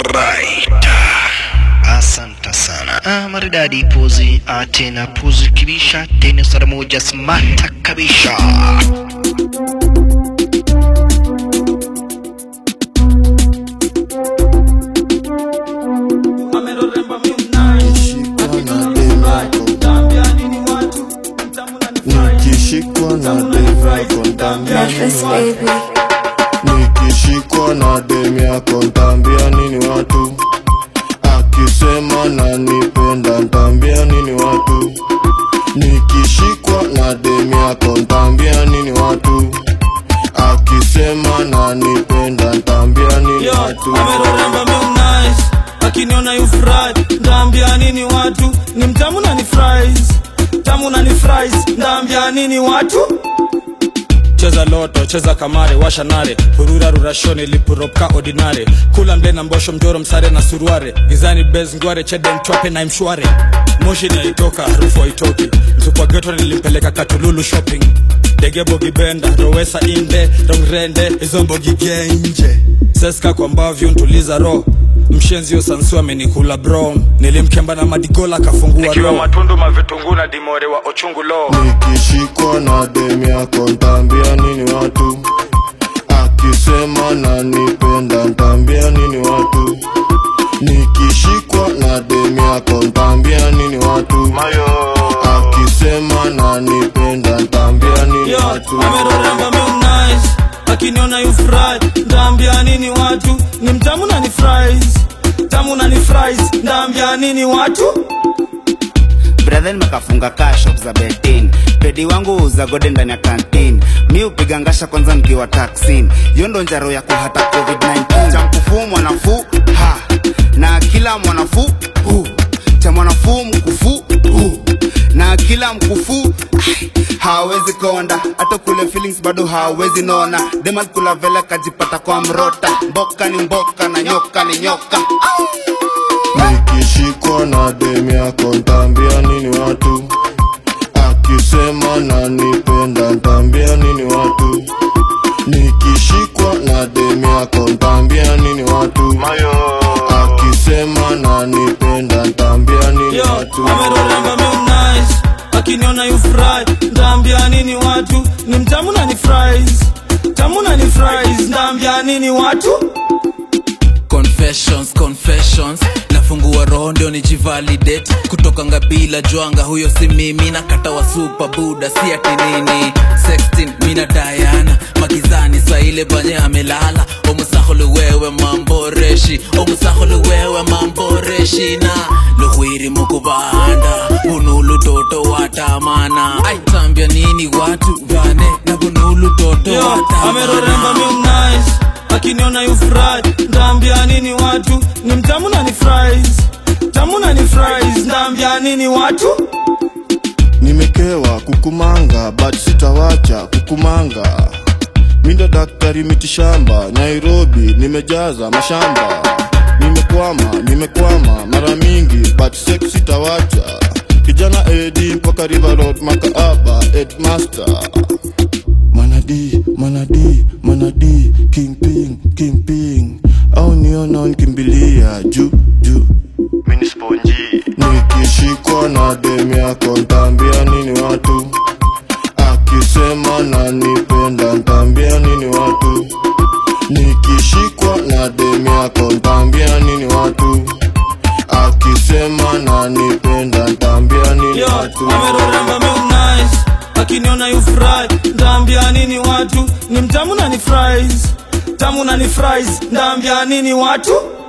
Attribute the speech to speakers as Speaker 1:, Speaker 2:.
Speaker 1: Alright. Asante sana. Ah, maridadi pozi ah, tena pozi kibisha tena sara moja smata kabisha.
Speaker 2: nikishikwa na dem yako ntambia
Speaker 3: Breakfast
Speaker 2: nini
Speaker 3: baby.
Speaker 2: nikishikwa na dem yako ntambia nini watu akisema nanipenda ntambia nini watu nikishikwa na dem yako ntambia nini watu akisema nanipenda ntambia nini
Speaker 4: Yo,
Speaker 2: watu
Speaker 4: ameroremba meu nice akiniona you fry ndaambia nini watu ni mtamu na ni fries tamu na ni fries ndaambia nini watu cheza loto cheza kamare washa nare hurura rurashoni lipuropka ordinare kula mle na mbosho mjoro msare na suruare gizani bez ngware chede mchwape na mshware moshi naitoka harufu haitoki mtukwa geto nilimpeleka katululu shopping dege bogibenda rowesa inde rongrende hizo mbogi genje seska kwa mbavyu ntuliza ro mshenzio sansu amenikula bro nilimkemba na madigola kafungua
Speaker 5: Ikiwa
Speaker 4: ro
Speaker 5: matundu mavitungu na dimore wa ochungu lo
Speaker 2: nikishikwa na dem yako ntambia nini watu akisema nanipenda ntambia nini watu nikishikwa na dem yako ntambia nini watu
Speaker 5: Mayo
Speaker 2: akisema nanipenda ntambia nini
Speaker 4: Yo,
Speaker 2: watu
Speaker 4: ameroremba meu nice akiniona you fry ndaambia nini watu ni mtamu na ni fries tamu na ni fries ndaambia nini watu
Speaker 6: brethen mekafunga kaa shop za betin pedi wangu uza gode ndani ya kantin mi upiga ngasha kwanza nikiwa taksin hiyo ndo njaro ya kuhata covid-19 cha mkufuu mwanafuu ha na kila mwanafuu hu cha mwanafuu mkufuu hu na kila mkufu ai, hawezi konda hata kule feelings bado hawezi nona demal kula vela kajipata kwa mrota mboka ni mboka na nyoka ni nyoka
Speaker 2: nikishikwa na dem yako ntambia nini watu akisema nanipenda ntambia nini watu nikishikwa na dem yako ntambia nini watu
Speaker 5: Mayo
Speaker 2: akisema nanipenda ntambia nini
Speaker 4: Yo,
Speaker 2: watu
Speaker 4: ameroremba meu nice akiniona you fry ndaambia nini watu ni mtamu na ni fries tamu na ni fries ndaambia nini watu
Speaker 7: confessions confessions nafungua roho ndio nijivalidate kutoka ngabila jwanga huyo si mimi na kata wa super buda si ati nini sextin mina dayana magizani saile banye amelala omusahole wewe mamboreshi omusahole wewe mamboreshi na luhwiri mukubanda bunulu toto watamana aitambia nini watu vane na bunulu toto
Speaker 4: Yo, ameroremba
Speaker 7: watamana
Speaker 4: meu nice akiniona you fry ndaambia nini watu ni mtamu na ni fries tamu na ni fries ndaambia nini watu
Speaker 2: nimekewa kukumanga but sitawacha kukumanga mindo daktari mitishamba nairobi nimejaza mashamba nimekwama nimekwama mara mingi but sex sitawacha kijana edi mpaka river road makaaba edmaster manadi manadi manadi kingping kingping au niona nkimbilia juu juu
Speaker 5: Mini sponji
Speaker 2: nikishikwa na dem yako ntambia nini watu akisema nanipenda ntambia nini watu nikishikwa na dem yako ntambia nini watu akisema nanipenda ntambia nini
Speaker 4: Yo,
Speaker 2: watu
Speaker 4: ameroremba meu nice akiniona you fry ndaambia nini watu ni mtamu na ni fries tamu na ni fries ndaambia nini watu